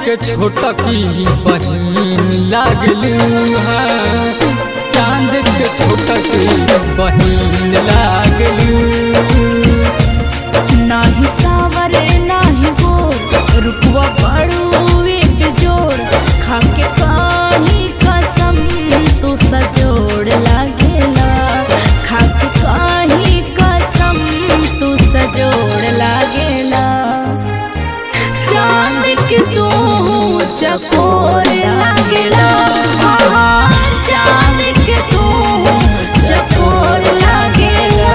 के छोटा की बहिन लागलू है चांद के छोटा की बहिन लागलू नाही सावर नाही गोर रुपवा बड़ू एक जोड़ खाके काही कसम तू सजोड़ लागेला खाके काही कसम तू सजोड़ लागेला चांद के तू चकोर लागेला हाँ, चांद के तू चकोर लागेला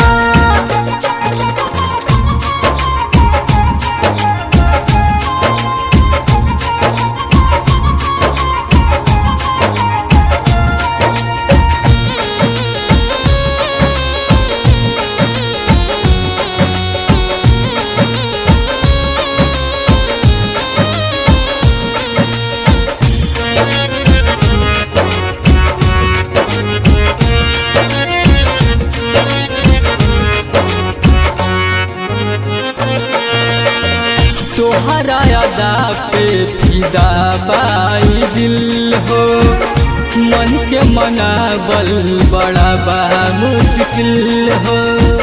तोहरा यादा पे फिदा बाई दिल हो मन के मनाबल बड़ा बा मुश्किल हो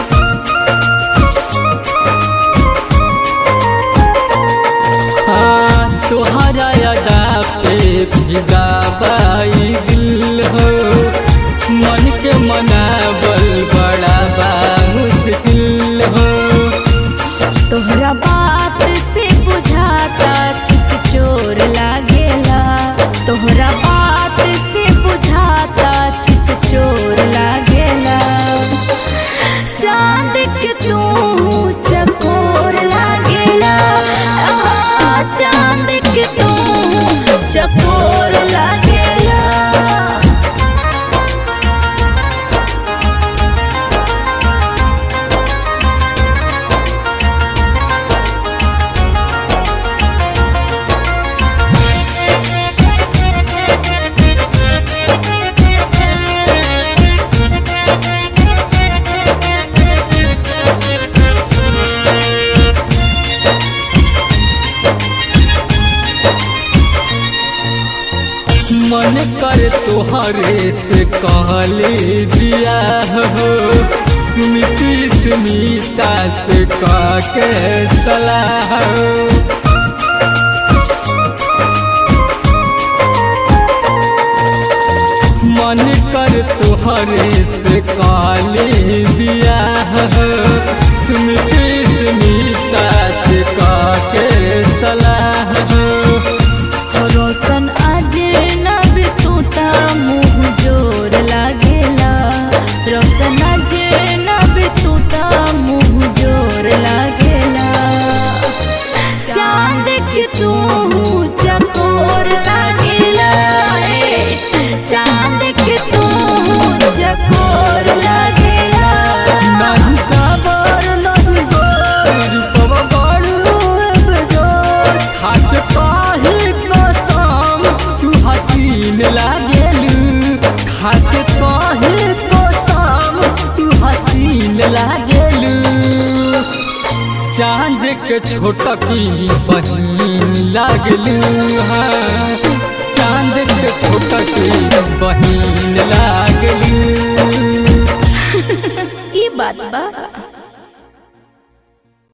हाँ, तोहरा यादा पे फिदा बाई दिल हो मन के मनाबल बड़ा बा मुश्किल हो तोहरा बात से बुझाता चित चोर लागेला तोहरा बात से बुझाता चित चोर लागेला चांद के तू चकोर लागेला आहा, चांद के तू चकोर लागेला मन कर तोहरे से कहले दिया हो सुमिति सुमिता से कह के सलाह हो। मन कर तोहरे से काले दिया हो सुमिति सुमिता से कह के सलाह हो रोशन अजनब तू ता मुँह जोर लागेला रोशन अजनब तू ता मुँह जोर लागेला चांद के तू चकोर लागेला ए, चांद के तू चकोर लागेला नहीं साबर नहीं गोर पव बड़ू बेजोर हाथ पाही कसम तू हसीन लागेलू हाथ पाही कसम तू हसीन लागेलू चांद के छोटा की बहिन लागलू हाँ चांद के छोटा की बहिन लागलू ई बात बा